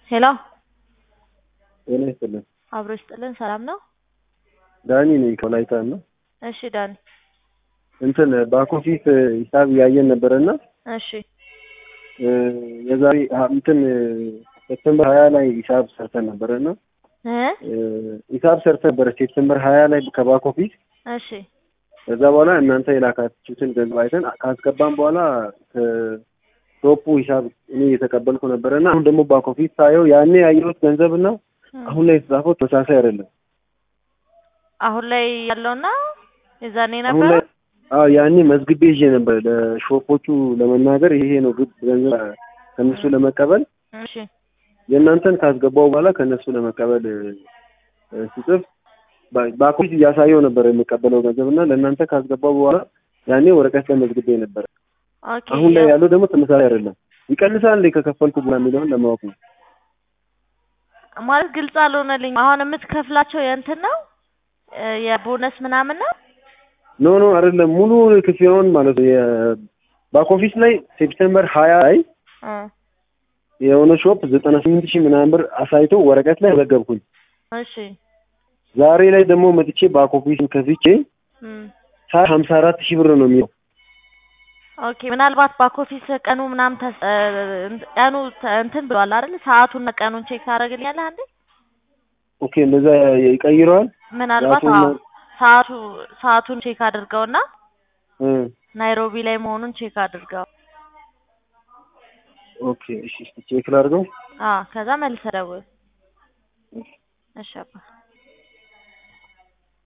ሄሎ ጤና ይስጥልን። አብሮ ይስጥልን። ሰላም ነው? ዳኒ ነኝ ከወላይታ እና እሺ ዳኒ። እንትን ባክ ኦፊስ ሂሳብ እያየን ነበረና እሺ የዛሬ እንትን ሴፕቴምበር ሀያ ላይ ሂሳብ ሰርተን ነበረና እ ሂሳብ ሰርተን ነበረ ሴፕቴምበር ሀያ ላይ ከባክ ኦፊስ እሺ ከዛ በኋላ እናንተ የላካችሁትን ገንዘብ አይተን ካስገባን በኋላ ከቶፑ ሂሳብ እኔ እየተቀበልኩ ነበረና አሁን ደግሞ ባክ ኦፊስ ሳየው ያኔ ያየሁት ገንዘብና አሁን ላይ የተጻፈው ተመሳሳይ አይደለም። አሁን ላይ ያለውና የዛኔ አሁን ነበረ ላይ አዎ ያኔ መዝግቤ ይዤ ነበር ለሾፖቹ ለመናገር ይሄ ነው ግብ ገንዘብ ከነሱ ለመቀበል እሺ የእናንተን ካስገባው በኋላ ከነሱ ለመቀበል እ ስጽፍ ባ- ባኮች እያሳየው ነበር የምቀበለው ገንዘብ እና ለእናንተ ካስገባው በኋላ ያኔ ወረቀት ላይ መዝግቤ ነበር። ኦኬ አሁን ላይ ያለው ደግሞ ተመሳሳይ አይደለም። ይቀንሳል እንዴ ከከፈልኩ በኋላ የሚለውን ለማወቅ ነው። ማለት ግልጽ አልሆነልኝ። አሁን የምትከፍላቸው የእንትን ነው እ የቦነስ ምናምን ነው? ኖ ኖ አይደለም ሙሉ ክፍያውን ማለት ነው። የባክ ኦፊስ ላይ ሴፕቴምበር ሀያ ላይ እ የሆነ ሾፕ ዘጠና ስምንት ሺህ ምናምን ብር አሳይቶ ወረቀት ላይ ዘገብኩኝ። እሺ ዛሬ ላይ ደግሞ መጥቼ ባክ ኦፊስን ከፍቼ እም ሳ ሀምሳ አራት ሺህ ብር ነው የሚለው ኦኬ ምናልባት ባክ ኦፊስ ቀኑ ምናምን ተስ- እ ቀኑ ተ- እንትን ብሏል አይደል? ሰዓቱን ቀኑን ቼክ ታደርግልኛለህ አንዴ? ኦኬ እንደዛ ይቀይረዋል። ምናልባት ሰዓቱን አዎ ሰዓቱ ሰዓቱን ቼክ አድርገውና እ ናይሮቢ ላይ መሆኑን ቼክ አድርገው። ኦኬ እሺ እስኪ ቼክ ላድርገው። አዎ ከዛ መልሰህ ደውል። እሺ አባ